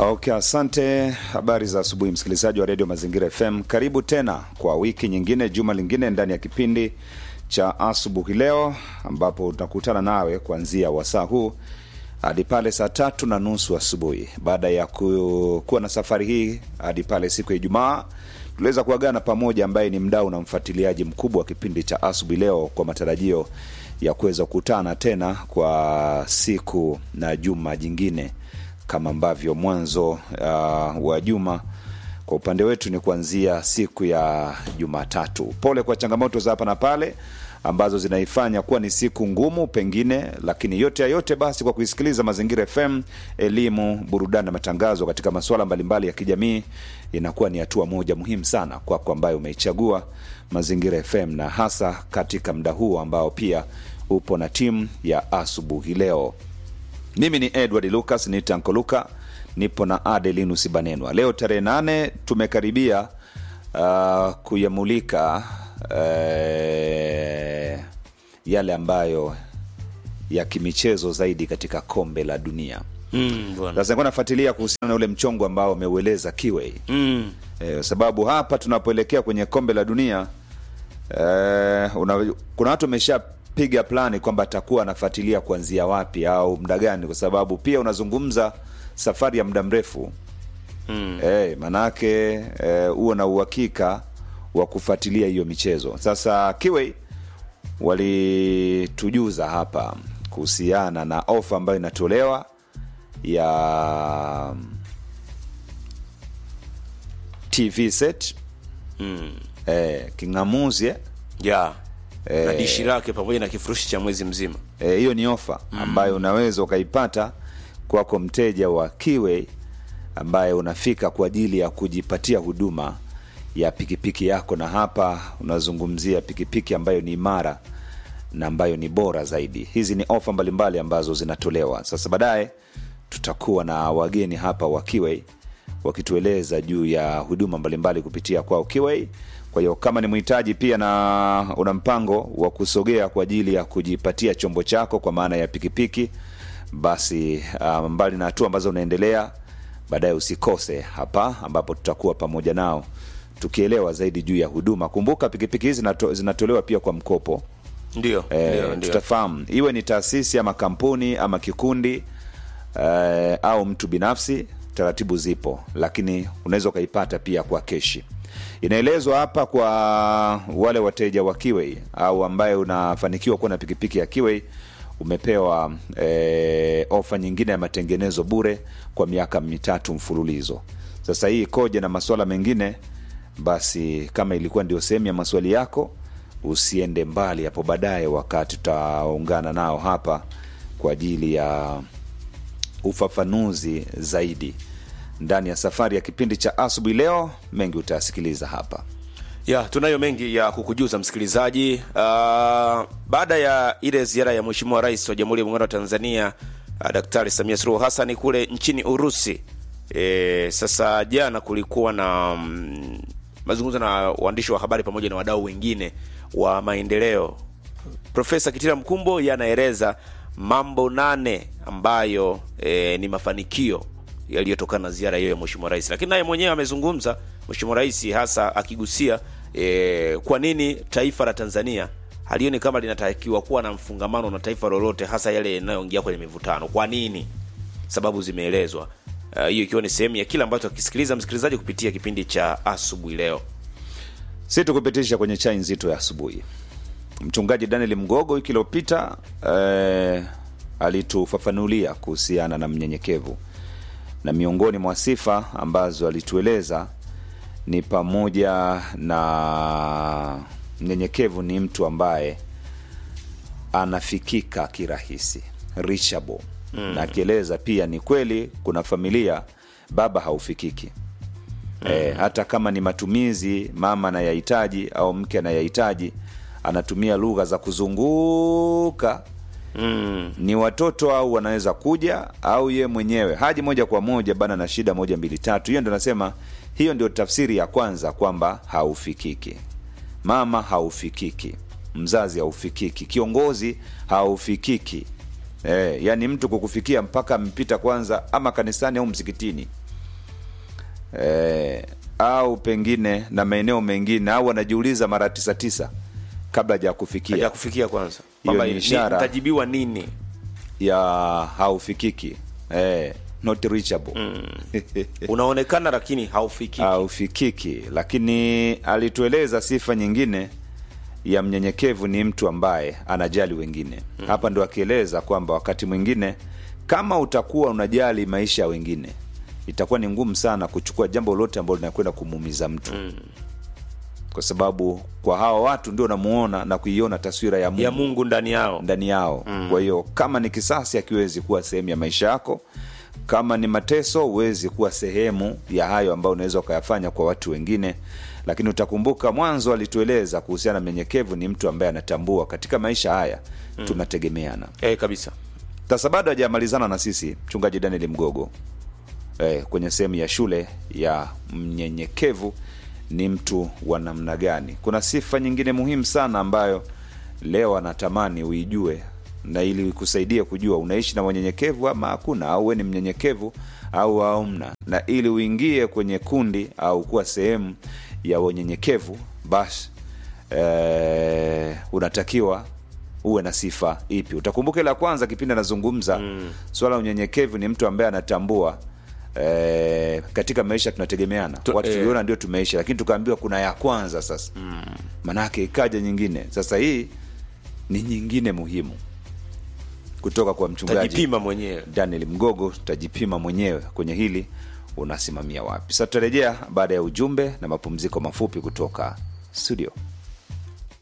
Okay, asante. Habari za asubuhi, msikilizaji wa redio Mazingira FM. Karibu tena kwa wiki nyingine, juma lingine ndani ya kipindi cha asubuhi leo, ambapo tunakutana nawe kuanzia wasaa huu hadi pale saa tatu na nusu asubuhi. Baada ya ku, kuwa na safari hii hadi pale siku ya Ijumaa, tuliweza kuagana pamoja, ambaye ni mdau na mfuatiliaji mkubwa wa kipindi cha asubuhi leo, kwa matarajio ya kuweza kukutana tena kwa siku na juma jingine kama ambavyo mwanzo uh, wa juma kwa upande wetu ni kuanzia siku ya Jumatatu. Pole kwa changamoto za hapa na pale ambazo zinaifanya kuwa ni siku ngumu pengine, lakini yote ya yote basi, kwa kuisikiliza Mazingira FM, elimu, burudani na matangazo katika masuala mbalimbali ya kijamii, inakuwa ni hatua moja muhimu sana kwako kwa ambayo umeichagua Mazingira FM, na hasa katika muda huu ambao pia upo na timu ya asubuhi leo. Mimi ni Edward Lucas ni Tanko Luka, nipo na Adelinus Banenwa. Leo tarehe nane tumekaribia uh, kuyamulika uh, yale ambayo ya kimichezo zaidi katika kombe la dunia. Mm, bwana. Sasa nilikuwa nafuatilia kuhusiana na ule mchongo ambao umeueleza Kiwei Mm, eh, sababu hapa tunapoelekea kwenye kombe la dunia eh, una, kuna watu wameshapiga plani kwamba atakuwa anafuatilia kuanzia wapi au muda gani, kwa sababu pia unazungumza safari ya muda mrefu mm. eh, manake eh, uwe na uhakika wa kufuatilia hiyo michezo. Sasa Kiwei walitujuza hapa kuhusiana na ofa ambayo inatolewa ya TV set Mm. eh, king'amuzi eh, ya Eh. na dishi lake pamoja na kifurushi cha mwezi mzima Eh, hiyo ni ofa ambayo unaweza ukaipata kwako mteja wa Kiwei ambaye unafika kwa ajili ya kujipatia huduma ya pikipiki yako, na hapa unazungumzia pikipiki ambayo ni imara na ambayo ni bora zaidi. Hizi ni ofa mbalimbali ambazo zinatolewa. Sasa baadaye tutakuwa na wageni hapa wa Kiwei wakitueleza juu ya huduma mbalimbali kupitia kwao Kiwei. Kwa hiyo kama ni mhitaji pia na una mpango wa kusogea kwa ajili ya kujipatia chombo chako kwa maana ya pikipiki, basi uh, mbali na hatua ambazo unaendelea, baadaye usikose hapa ambapo tutakuwa pamoja nao tukielewa zaidi juu ya huduma. Kumbuka pikipiki hizi zinato, zinatolewa pia kwa mkopo. ndio Eh, ndio ndio tutafahamu iwe ni taasisi ama kampuni ama kikundi eh, au mtu binafsi, taratibu zipo, lakini unaweza ukaipata pia kwa keshi. Inaelezwa hapa kwa wale wateja wa Kiwei au ambaye unafanikiwa kuwa na pikipiki ya Kiwei umepewa eh, ofa nyingine ya matengenezo bure kwa miaka mitatu mfululizo. Sasa hii ikoje na masuala mengine? Basi kama ilikuwa ndio sehemu ya maswali yako, usiende mbali hapo baadaye, wakati tutaungana nao hapa kwa ajili ya ufafanuzi zaidi ndani ya safari ya kipindi cha asubuhi leo. Mengi utayasikiliza hapa. ya tunayo mengi ya kukujuza msikilizaji. Uh, baada ya ile ziara ya Mheshimiwa Rais wa Jamhuri ya Muungano wa Tanzania uh, Daktari Samia Suluhu Hassan kule nchini Urusi. E, sasa jana kulikuwa na mm, mazungumzo na waandishi wa habari pamoja na wadau wengine wa maendeleo. Profesa Kitila Mkumbo yanaeleza mambo nane ambayo e, ni mafanikio yaliyotokana na ziara hiyo ya Mheshimiwa Rais, lakini naye mwenyewe amezungumza Mheshimiwa Rais hasa akigusia e, kwa nini taifa la Tanzania halioni kama linatakiwa kuwa na mfungamano na taifa lolote, hasa yale yanayoingia kwenye mivutano. Kwa nini? Sababu zimeelezwa Ah, hiyo ikiwa ni sehemu ya kile ambacho akisikiliza msikilizaji kupitia kipindi cha asubuhi leo. si tukupitisha kwenye chai nzito ya asubuhi. Mchungaji Daniel Mgogo wiki iliyopita eh, alitufafanulia kuhusiana na mnyenyekevu, na miongoni mwa sifa ambazo alitueleza ni pamoja na mnyenyekevu ni mtu ambaye anafikika kirahisi reachable mm. na akieleza pia ni kweli kuna familia baba haufikiki mm. e, hata kama ni matumizi mama anayahitaji au mke anayahitaji anatumia lugha za kuzunguka Mm. ni watoto au wanaweza kuja au ye mwenyewe haji moja kwa moja bana na shida moja mbili tatu hiyo ndo nasema hiyo ndio tafsiri ya kwanza kwamba haufikiki mama haufikiki mzazi haufikiki kiongozi haufikiki eh, yani mtu kukufikia mpaka mpita kwanza ama kanisani au msikitini eh, au pengine na maeneo mengine au anajiuliza mara tisa tisa kabla ja kufikia ya kufikia kwanza Hiyo kwamba ni ni- ishara. nitajibiwa nini ya haufikiki eh, not reachable unaonekana lakini haufikiki haufikiki lakini alitueleza sifa nyingine ya mnyenyekevu ni mtu ambaye anajali wengine hapa ndo akieleza kwamba wakati mwingine kama utakuwa unajali maisha ya wengine itakuwa ni ngumu sana kuchukua jambo lolote ambalo linakwenda kumuumiza mtu kwa sababu kwa hawa watu ndio namuona na kuiona taswira ya Mungu ya mungu ndani yao ndani yao kwa hiyo kama ni kisasi akiwezi kuwa sehemu ya maisha yako kama ni mateso huwezi kuwa sehemu ya hayo ambayo unaweza ukayafanya kwa watu wengine lakini utakumbuka mwanzo alitueleza kuhusiana na mnyenyekevu ni mtu ambaye anatambua katika maisha haya tunategemeana eh, kabisa sasa bado hajamalizana na sisi mchungaji daniel mgogo eh, kwenye sehemu ya shule ya mnyenyekevu ni mtu wa namna gani kuna sifa nyingine muhimu sana ambayo leo anatamani uijue na ili ikusaidie kujua unaishi na wanyenyekevu ama hakuna au we ni mnyenyekevu au haumna na ili uingie kwenye kundi au kuwa sehemu ya wanyenyekevu basi eh, unatakiwa uwe na sifa ipi utakumbuka ile ya kwanza kipindi anazungumza mm. swala la unyenyekevu ni mtu ambaye anatambua eh, katika maisha tunategemeana Tu- watu eh. tuliona ndio tumeisha lakini tukaambiwa kuna ya kwanza sasa mm. manake ikaja nyingine sasa hii ni nyingine muhimu kutoka kwa mchungaji tajipima mwenyewe daniel mgogo tutajipima mwenyewe kwenye hili unasimamia wapi sasa tutarejea baada ya ujumbe na mapumziko mafupi kutoka studio